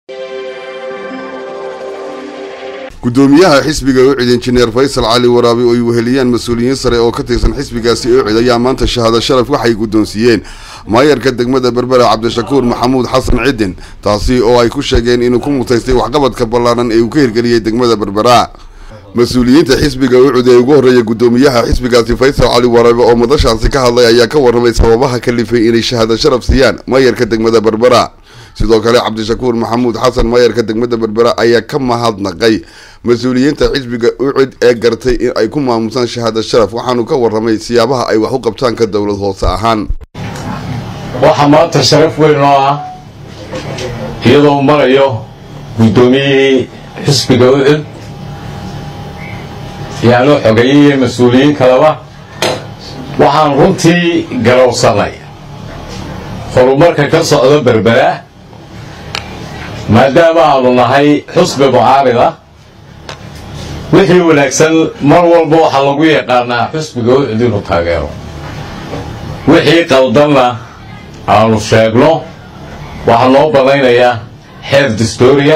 gudoomiyaha xisbiga ucid injineer faysal cali waraabi oo ay weheliyaan mas-uuliyiin sare oo ka tirsan xisbigaasi ucid ayaa maanta shahaado sharaf waxay guddoonsiiyeen maayarka degmada berbera cabdishakuur maxamuud xasan cidin taasi oo ay ku sheegeen inuu ku mutaystay waxqabadka ballaaran ee uu ka hirgeliyey degmada berbera mas-uuliyiinta xisbiga ucud ee ugu horreeya gudoomiyaha xisbigaasi faysal cali waraabe oo madashaasi ka hadlay ayaa ka warramay sababaha kalifay inay shahaado sharaf siiyaan maayarka degmada berbera sidoo kale cabdishakuur maxamuud xasan maayarka degmada berbera ayaa ka mahadnaqay mas-uuliyiinta xisbiga ucid ee gartay in ay ku maamusaan shahaado sharaf waxaanu ka warramay siyaabaha ay wax u qabtaan ka dowlad hoose ahaan waxaa maanta sharaf weyn oo ah iyadoo marayo guddoomiyihii xisbiga ucud yaanu xogeeyey mas-uuliyiin kaleba waxaan runtii garowsanay horumarka ka socda berbera maadaama aanu nahay xusbi mucaarid ah wixii wanaagsan mar walba waxaa lagu yaqaanaa xusbiga ucud inuu taageero wixii qaldanna aanu sheegno waxaa noo badaynayaa xeer distoria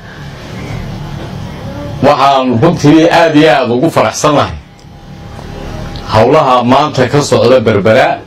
waxaan runtii aad iyo aada ugu faraxsannahay howlaha maanta ka socda berbera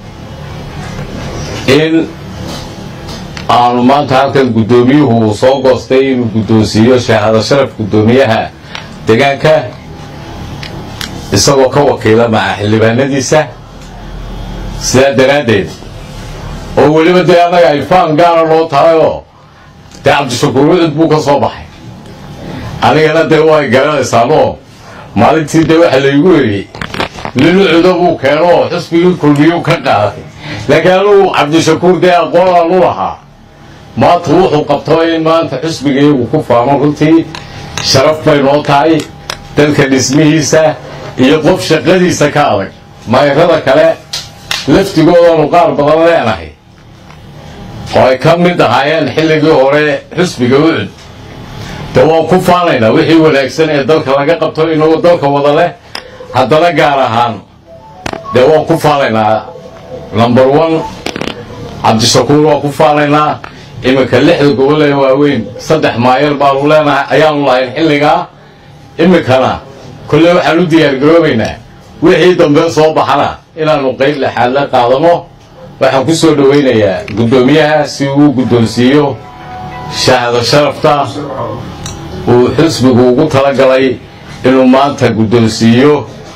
in aanu maanta halkan guddoomiyuhu uu soo goostay inuu guddoonsiiyo shahaado sharaf guddoomiyaha deegaanka isagoo ka wakiila maca xildhibaanadiisa sidaa daraaddeed oo weliba dee annaga ay faan gaara noo tahayoo dee cabdishakuur ucud buu ka soo baxay anigana dee way garanaysaanoo maalintii dee waxa laygu eriyey nin ucuda buu keenoo xusbigii kulmiyuu ka qaaday laakiin anugu cabdishakuur dee aqoonaan u lahaa maanta wuxuu qabto in maanta xusbigaygu ku faamo runtii sharaf bay noo tahay dalka dhismihiisa iyo qof shaqadiisa ka adag mayrada kale laftigoodanu qaar badan leenahay oo ay ka mid ahaayeen xilligii hore xusbiga ucud dee waan ku faanaynaa wixii wanaagsan ee dalka laga qabto inagoo dalka wada leh haddana gaar ahaan dee waan ku faanaynaa number one cabdishakuur waan ku faanaynaa iminka lixda gobol ee waaweyn saddex maayar baanu leenahay ayaanu lahayn xilligaa iminkana kolle waxaan u diyaargaroobaynaa wixii dambe soo baxana inaanu qayb lexaad la qaadano waxaan ku soo dhowaynayaa guddoomiyaha si uu guddoonsiiyo shahaado sharafta uu xusbigu ugu talagalay inuu maanta guddoonsiiyo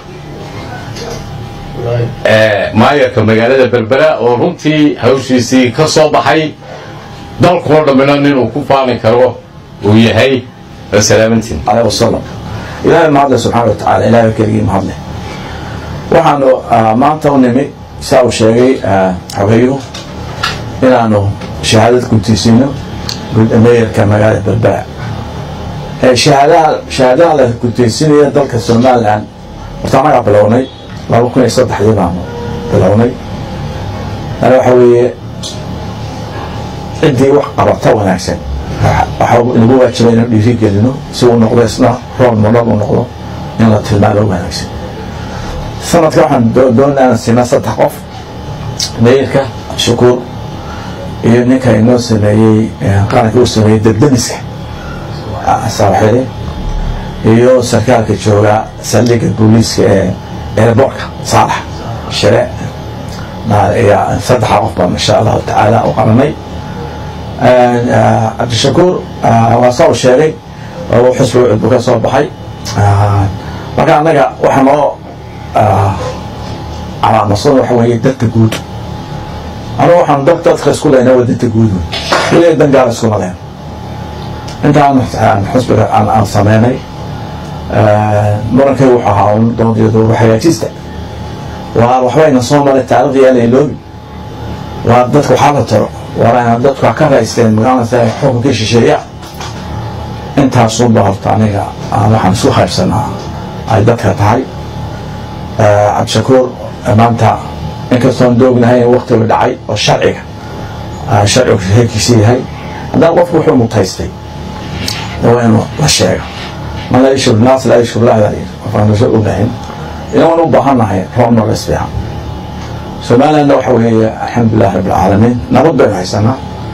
maayarka magaalada berbera oo runtii hawshiisii ka soo baxay dalkoo dhammina ninuu ku faani karo uu yahay wasalaamantiin عليه وسلم ilaahay mahadle subxaana wa tacaala ilaahay keligii mahadle waxaanu maanta u nimi saa uu sheegay xogeyuhu inaanu shahaadad guddiisiino meeyarka magaalada berbera shahaadaha shahaadaha la guddiisinaya dalka somalilan horta anagaa bilownay laba kun iyo saddexdii baanu bilownay ana waxa weeye ciddii wax qabata wanaagsan waxaa inagu waajibay inaan dhiiri gelino si uu noqdo isna rool modal uu noqdo in la tilmaamo wanaagsan sanadka waxaan doonaa inaan siinaa saddex qof meeyarka shukuur iyo ninka inoo sameeyey qaranka uu sameeyey debdemiska saaxile iyo sarkaalka jooga saldhigga booliiska ee airbortka saalax shire saddexa qof baan insha allahu tacaala u qaranay cabdishakuur waa saa u sheegay oo xusbiga cudbu ka soo baxay marka annaga waxa noo calaamadsan waxa weeye dadka guud anugu waxaan dad dadka isku lehna waa danta guud weliga dan gaar iskuma lehen intaan xusbiga aan sameynay murankay wuxuu ahaa un doondeedu hagaajista waa waxbayna soo maray taarikhdi aan iloobi waa dadka waxaa la taro waana dadku ka raysteen magaalada xukunka shisheeya intaasuba horta aniga waxaan isku qaybsanaa ay dadka tahay cabdishakuur maanta inkastoon doognahay in waktiga dhacay oo sharciga sharcigu heerkiisa yahay haddana qofku wuxuu mutaystay waa inuu la sheega man laa yashur naas laa yashur lah qofaan lasoo ogahin inaan u baahannahay roob noles fiican somalilandna waxa weeye alxamdulilah rabbi alcaalamiin nabad baynu haysanaa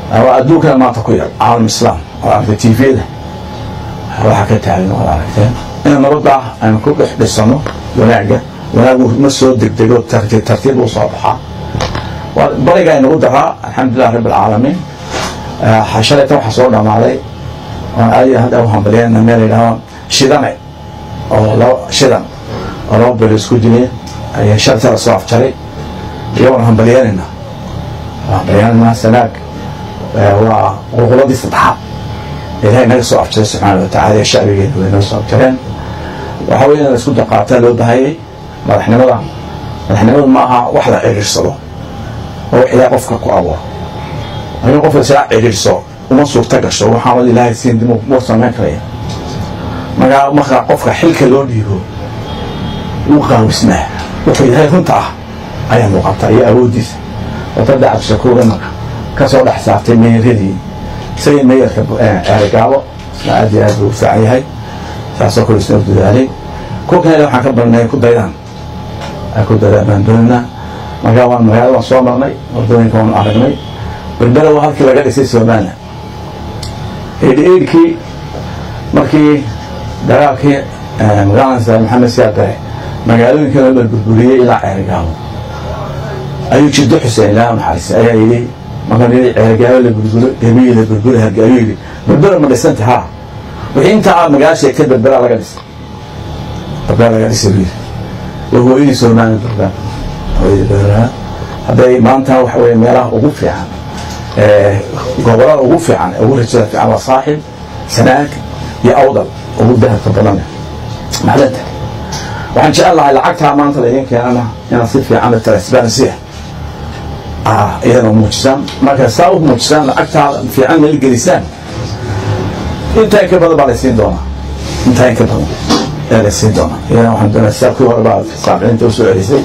waa adduunkana maanta ku yar caalam islaam oo aragtay tvda waxaa ka taagan waad aragteen in nabadda aynu ku dhex dhisano wanaagga wanaagu ma soo degdego tartiib tartiib uu soo baxaa bariga aynagu daraa alxamdulilah rabb alcaalamiin shalaytan waxaa soo dhamaaday oon aadi hadda u hambaliyana meel yidhahdo shidane oo laba shidan oo laba belo isku dilay ayaa shalta la soo afjaray iyagoona hambalyeynayna hambalyeynayna sanaag waa qulquladii saddexaad ilahay naga soo afjaray subxaana watacala ee shacbigeena way naga soo afjareen waxaa weeye in la isku daqaataa loo bahayay madaxnimada madaxnimadu ma aha wax la ciriirsado oo wax ilahay qofka ku abuuro laakiin qofka sidaa ciriirso uma suurta gasho waxaanad ilaahay siin dib muu samayn karaya markaa markaa qofka xilka loo dhiibo wuu qaawisnaa wuxuu yahay runta ah ayaa muuqata iyo awooddiisa wadada cabdishakuur imaka ka soo dhex saartay meeradii isagii meeyarka ceerigaabo isna aad iyo aad buu u fiican yahay saasoo kale isna u dadaalay kuwa kale waxaan ka barnay ku daydaan ay ku daydaan baan doonaynaa markaa waan magaalada waan soo marnay wadooyinka waan aragnay berbera waa halkii laga dhisay somalilan eidhi eidhkii markii dagaalkii magaalada maxamed siyaad bare magaalooyinkan la burburiyey ilaa ceerigaabo ayuu jiddo xuseen ilaa naxariis ayaa yidhi markaan yidhi ceerigaabo la burburo gabiyi la burburo harge ayuu yidhi berbera ma dhisanta ha wixii intaa aad magaala sheegtay berbera laga dhisay berbera laga dhisay buu yidhi waa hooyadii somalilan berbera hooyadii berbera hadday maanta waxa weye meelaha ugu fiican gobolada ugu fiican ugu rajada fiican waa saaxib sanaag iyo awdal ugu dahabka badan maxdanta waxaan jecel lahay lacagtaa maanta laydin keenana inaad si fiican transparency ah iyadana muujisaan marka saa u muujisaan lacagtaa fiican meel gelisaan intaa in ka badan baa laysiin doonaa intaa in ka badan ayaa laysiin doonaa iyadana waxaan doonaa sidaabkii hore baa saabcinta usoo celisay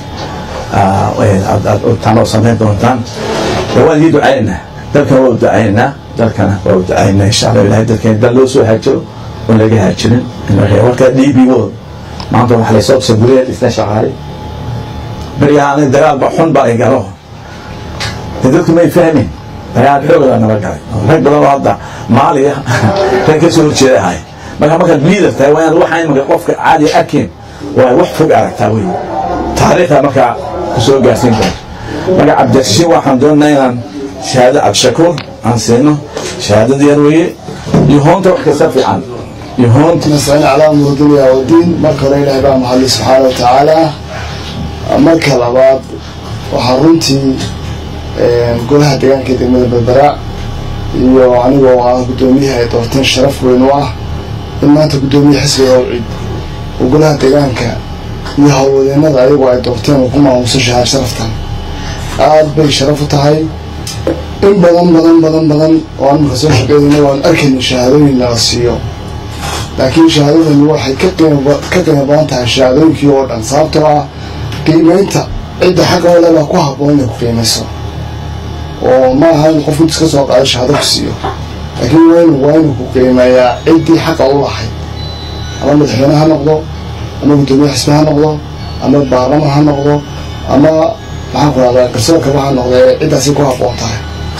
tanoo samayn doontaan waan idii ducaynaynaa dalkana waa u ducaynaynaa dalkana waa u ducaynaynaa insha allah ilahay dalkeena dal loo soo haajiro oon laga haajirin warkaa dhiibigood maanta waxa laysoo saburiya isna shaqaale beryahaan dagaalba xun baa ay galo de dadku may fahmin dagaal xoogaa nala galay rag badan oo hadda maaliya rag ka soo horjeeda ahay marka markaad liidar tahay waa inaad waxa imaka qofka caadi arkin waa wax fog aragtaa wey taariikhda markaa kusoo gaarsiin karto marka cabdirashiin waxaan doonaa inaan shahaado cabdishakuur aan siino shahaadada yar weeye iyo hoonta wax kasta fiican iyo hoonta نستعين على أمر الدنيا والدين marka hore ilaahay baa mahadli subxaana watacaala marka labaad waxaa runtii golaha deegaanka ee degmada berbera iyo anigoo ah guddoomiyaha ay doorteen sharaf weyn u ah in maanta guddoomiye xisbiga awcid oo golaha deegaanka iyo howlwadeenada ayagoo ay doorteen uu ku maamuso shahaad sharaftan aad bay sharaf u tahay in badan badan badan badan oo aan marka soo shaqeynayna waan arkayna shahaadooyin nala siiyo laakiin shahaadadani waxay ka qiimo ka qiimo badan tahay shahaadooyinkii oo dhan sababtoo ah qiimeynta cidda xagga ole baa ku habboon inay ku qiimayso oo ma aha in qof intus ka soo qaado shahaado ku siiyo laakiin waa inu waa inuu ku qiimeeyaa ciddii xaqa u lahayd ama madaxweyne ha noqdo ama guddoomiye xisbi ha noqdo ama baarlaman ha noqdo ama maxaan ku rahdaa garsoorkaba ha noqdo ee ciddaasi ku habboon tahay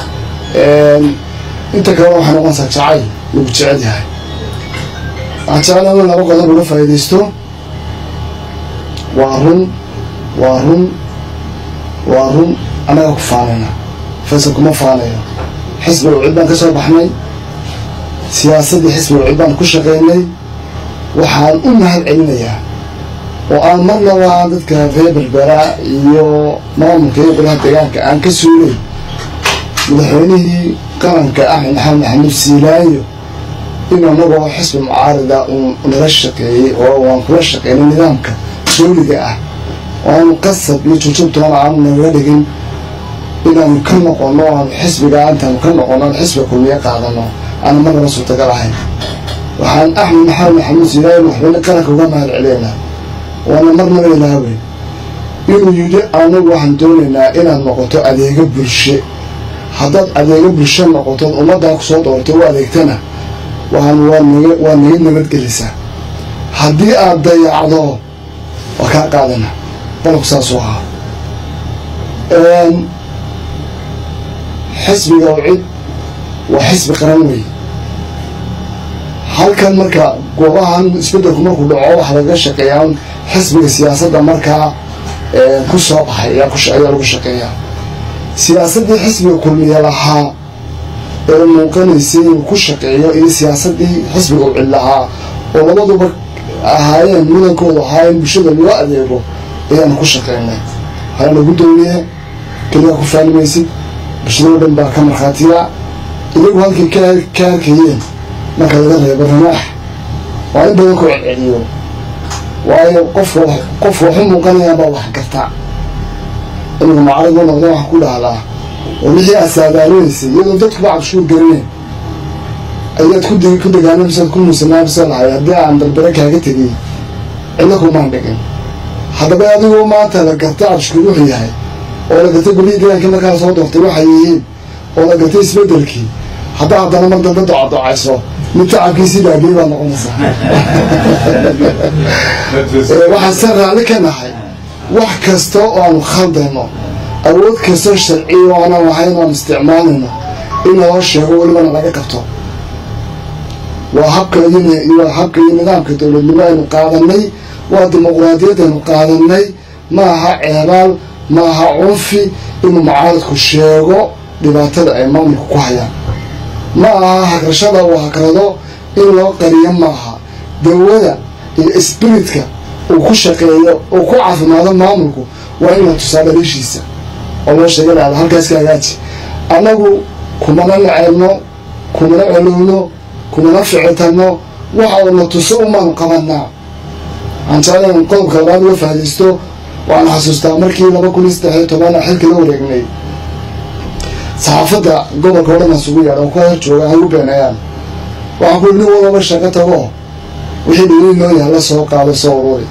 inta kalena waxay noqonaysaa jacayl lagu jecel yahay waxaan jeclaa in laba qodob uga faa'iidaysto waa run waa run waa run annaga ku faanayna faysal kuma faanayo xisbiga cid baan ka soo baxnay siyaasaddii xisbiga cid baan ku shaqaynay waxaan u mahad celinayaa oo aan marnaba aan dadka reer berbera iyo maamulka iyo golaha deegaanka aan ka suulay madaxweynihii qaranka axmed maxamed maxamuud siilaayo in anagoo xisbi mucaarida uu nala shaqeeyey oo waan kula shaqeynay nidaamka dawliga ah oo aanu qasab iyo jujubtoona aanu nagaga dhigin inaanu ka noqono aanu xisbiga intaanu ka noqono aan xisbiga kulmiye qaadano aana marnaba suurtagal ahayn waxaan axmed maxamed maxamuud siilaayo madaxweyne qaranka uga mahad celeynaa waana marnaba ilaaweyn inuu yidhi anagu waxaan doonaynaa inaad noqoto adeego bulshe haddaad adeego bulsho noqotood ummaddaa kusoo doortay u adeegtana waan waa naga waa naga nabadgelisaa haddii aad dayacdo waa kaa qaadana qolobku saasuu ahaa xisbiga cid waa xisbi qaran wey halkan marka goobahan isbedelku markuu dhaco waxaa laga shaqeeyaa xisbiga siyaasadda markaa ku soo baxay ayaa lagu shaqeeyaa siyaasaddii xisbiga kulmiye lahaa ee muuqanaysay inuu ku shaqeeyo iyo siyaasaddii xisbiga u cid lahaa oo labaduba ahaayeen mudankoodu ahaa in bulshada loo adeego ayaanu ku shaqeynay halana guddoomiye keligaa ku faalimaysid bulshadoo dhan baa ka markhaatiya iyagu halkay ka ka arkayeen marka laga reebo ramaax waa in badan ku celceliyo waayo qofka qofka waxu muuqanayaanbaa wax garta inuu macarigu noqda waxaan ku dhahlaa oo wixii aad saadaalinaysay iyadoo dadkuba cabshuur garinayn ayaad ku ku dagaanamisaad ku muusanaamise lahay haddii aan darbere kaaga tegay cidla kumaan dhigin haddaba adigoo maanta la gartay cabshuur wuxuu yahay oo la gartay golihii deegaanka markaa soo doortay waxay yihiin oo la gartay isbedelkii haddaa haddana mar dambe docadocayso mid tacabkiisii dhaagiyay baad noqonaysaa waxaan se raalli ka nahay wax kasta oo aanu khaldayno awood kastoo sharciya oo aanan lahayn oan isticmaalayno in loo sheego welibana laga qabto waa habka iyo habka iyo nidaamka dowladnimo aynu qaadanay waa dimuqraadiyad aynu qaadanay ma aha ceebaal ma aha cunfi inuu mucaaradku sheego dhibaatada ay maamulka ku hayaan ma aha hagrashada uu hagrado in loo qariyo maaha dawada iyo spiritka uu ku shaqeeyo uu ku caafimaado maamulku waa in la tusaa dhaliishiisa oo loo sheega dhahda halkaas ka hagaaji annagu kumana naceebno kumana celowno kumana ficitano waxa uuna tuso umaanu qabanaa waxaan jeclayn qodobka labaad uga fahadaysto waxaan xasuustaa markii laba kun iyo saddex iyo toban xilka la wareegnay saxaafadda gobolka o dhan isugu yeedha oo ku hor jooga ay u beenayaan waxaan ku nin walaba shaqo tago wixii dhaliil noo yahay la soo qaado soo ururi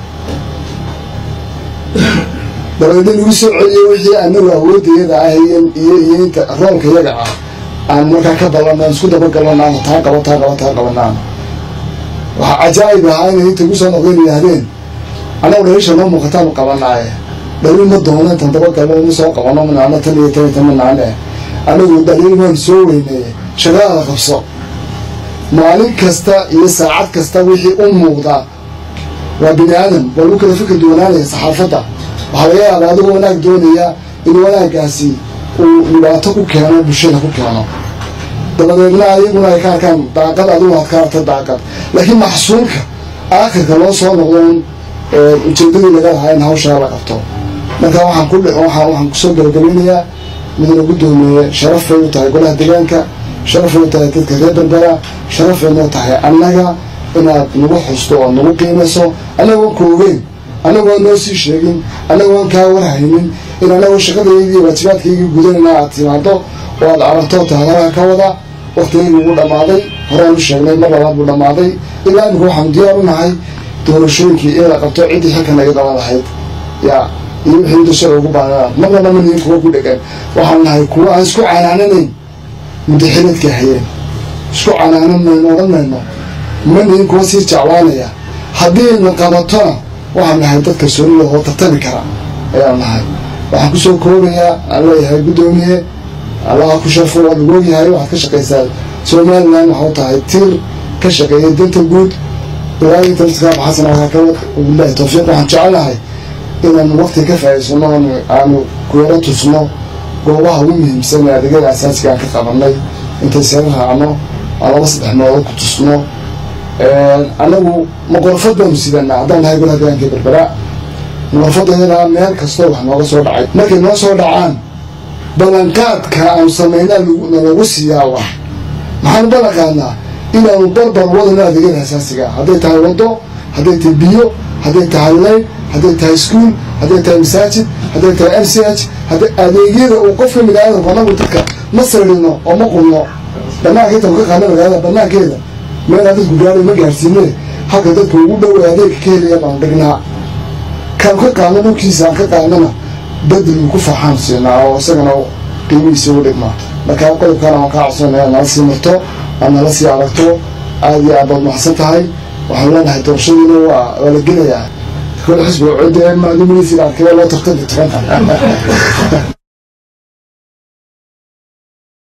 dabeedna lagu soo celiyo wixii anagu awoodayada ah iyo iyo inta roolka yaga ah aan markaa ka balana isku dabagalanaano taa qabo taa qabo taa qabanaan waxaa cajaa'ib ahaa inay inta gu soo noqdeen yidhaahdeen annagu dhaliisha noo muuqataanu qabanaaye dhaliil ma doono intan dabagalo ma soo qabano manaano tan iyo tan iyo tan manaane anagu dhaliil waan soo weyneeye shaqadaada qabso maalin kasta iyo saacad kasta wixii u muuqda waa bini aadam waa lagu kala fikir duwanaanaya saxaafadda waxaa laga yaabaa adigoo wanaag doonaya in wanaagaasi uu dhibaato ku keeno bulshada ku keeno dabadeedna ayaguna ay ka arkaan daaqad adigu aad ka arta daaqad laakiin maxsuulka aakhirka loo soo noqdon ujeedadii laga lahaa in hawshaa la qabto marka waxaan ku waxaan waxaan kusoo gabagabeynayaa midna guddoomiye sharaf bay u tahay golaha deegaanka sharaf bay u tahay dadka reer berbera sharaf bay noo tahay annaga inaad nagu xusto oo nagu qiimayso annagoon ka ogeyn annagoon noo sii sheegin annagoon kaa warhaynin in annagoo shaqadaydii waajibaadkaygii gudanayna aad timaado oo aad aragto tahadaraha ka wada waktigaygii ugu dhammaaday horaan u sheegnay mar labaad buu dhammaaday ilaa imika waxaanu diyaar u nahay doorashooyinkii in la qabto ciddii xilkan naga qaban lahayd yaa iyo wixii dashada ugu baanaa marnaba ma nihin kuwa ku dhegan waxaan nahay kuwa aan isku canaananayn mudaxiladka hayeen isku canaanan mayno odhan mayno ma nihin kuwa sii jeclaanaya haddii na qabatona waxaan nahay dad kalsoonida oo tartami kara ayaan nahay waxaan kusoo koobayaa aan leeyahay guddoomiye allaha ku sharfo waad lagu ogyahay waxaad ka shaqaysaa somalilan waxau tahay tiir ka shaqeeya danta guud ilaa inta iskaab xasan alkaa ka wad wabilahi tawfiiq waxaan jecelnahay inaanu waqti ka faa'iidsano aanu kuyaro tusno goobaha ugu muhiimsan ee adeegyada asaasiga aan ka qabanay intay sara raacno aan laba saddex meelood ku tusno annagu maqorfad baanu sidanaa haddaan nahay golaha deegaanka berbera maqorfadayadaa meel kastoo wax nooga soo dhacay markay noo soo dhacaan ballanqaadka aanu samaynaa nalagu siiyaa wax maxaanu ballan qaadnaa inaanu barbar wadano adeegyada asaasiga hadday tahay wado hadday tahay biyo hadday tahay layn hadday tahay iskuol hadday tahay masaajid hadday tahay m c h hadday adeegyada uu qof ka mid aadamku anagu dadka ma sirino oo ma qulno banaanka inta ka qaadna magaalada banaankeeda meelaa dadku gaadhay ma gaarsiine halka dadka ugu dhow adeegka ka helaya baanu dhignaa kaan ka qaadno dhulkiisa aan ka qaadnana bedel ku faaxaan siinaa oo isagana qiimihiisa ugu dhigmaa markaa qodobkaana waan kaa codsanaya nala sii marto aad nala sii aragto aada iyo aad baad maxsan tahay waxaan leenahay doorashadiina waa waa la gelayaa kole xisbiga codde maaluminaysa arkaya loo tartanta tagan